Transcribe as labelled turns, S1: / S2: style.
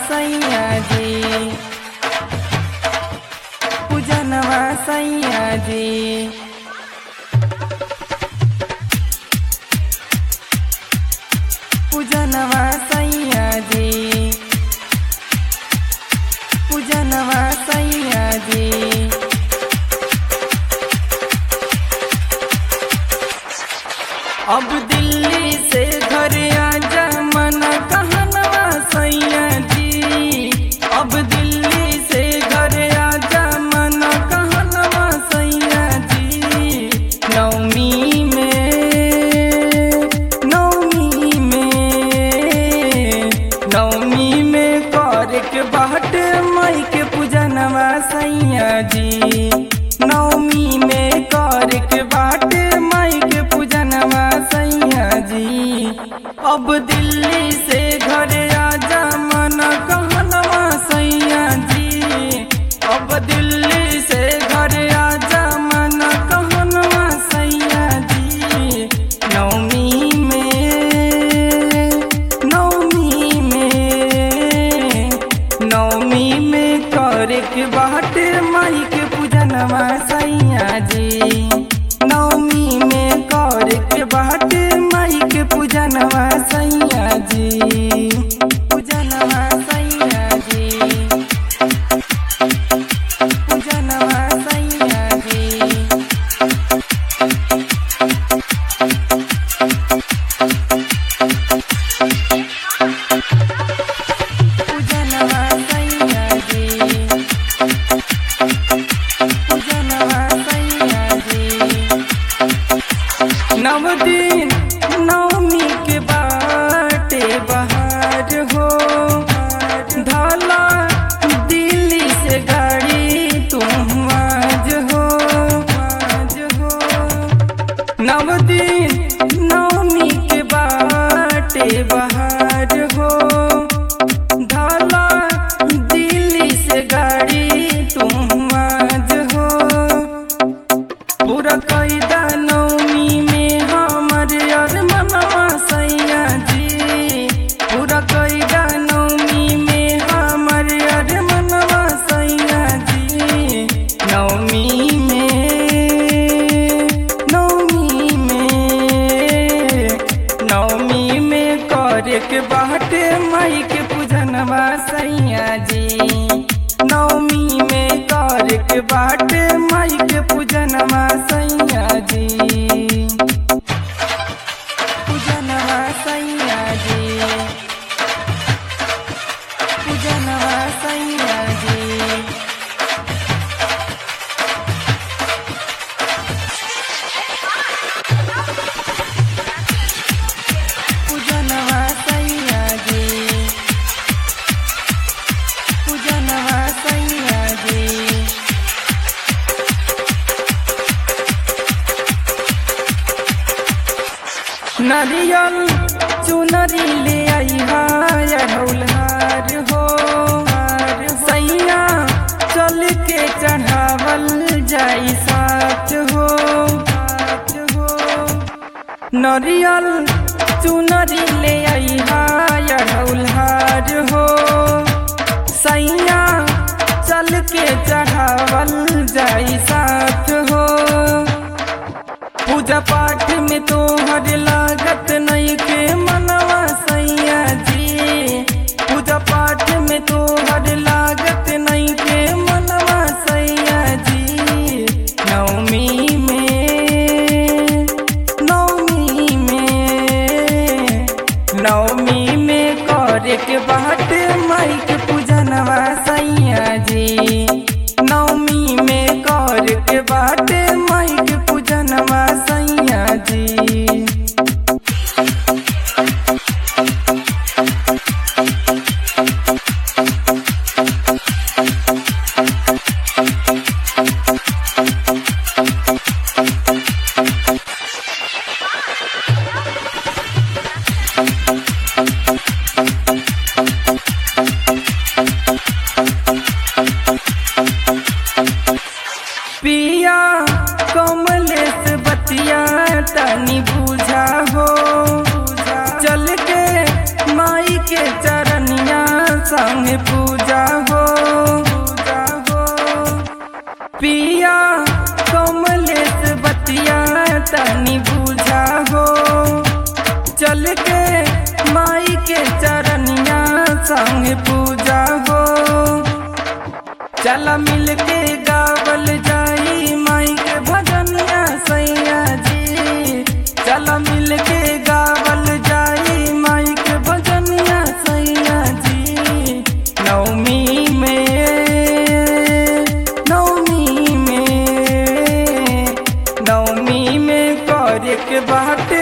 S1: सैया जी पूजनवा सैया जी पूजनवा सैया जी पूजनवा सैया जी अब दिल्ली से घर आजा मन कहनवा सैया जी अब दिल्ली से घर आजा मन कहनवा सैया जी नवमी में नवमी में नवमी में कर के बाट मई के पूजनवा सैया जी नवमी में कर के बाट मई के पूजनवा सैया जी अब दिल्ली से घर आजा मन कहनवा सैया जी अब दिल्ली से घर आजा मन कहनवा सैया जी नवमी में नवमी में नवमी में करे के बाट माई के पूजनवा सैया जी नवमी में करे के बाट माई के पूजनवा सैया जी पूजनवा सैया जी पूजनवा सैया जी पूजनवा सैया जी पूजनवा सैया जी नव दिन नवमी के बाटे बहार हो धाला दिल्ली से गाड़ी तुम आज हो आज हो नव दिन नवमी के बाटे बहार हो धाला दिल्ली से गाड़ी तुम आज हो पूरा कैदा नवमी में हमर यार मनवा सैया जी पूरा कैदा नवमी में हमर यार मनवा सैया जी नवमी में नवमी में नवमी में करे के बाटे माई के पूजनवा सैया जी नवमी में करे के बाटे माई के पूजनवा सैया जी पूजनवा सैया जी पूजनवा सैया जी पूजनवा सैया जी पूजनवा सैया जी नरियल चुनरी ले आई ढौलहार हो सैया चल के चढ़ावल जाई साथ हो साथ हो नरियल चुनरी ले आई ढौलहार हो सैया चल के चढ़ावल जाई साथ हो पूजा पाठ में तोहर लागत नहीं के मनवा सैया जी पूजा पाठ में तोहर लागत नहीं के मनवा सैया जी नवमी में नवमी में नवमी में करे के बाट माई के पूजनवा सैया जी नवमी में करे के बाट माई के पूजनवा सैया जी पिया कमलेश बतिया तनी बुझा हो चल के माई के चरनिया संग संगे पूजा हो पूजा हो पिया कमलेश बतिया तनी पूजा हो चल के माई के चरनिया संग पूजा हो चला मिल के गावल जाई माई के भजनिया सैया जी चला मिल के गावल जाई माई के भजनिया सैया जी नवमी में नवमी में नवमी में करे के बाटे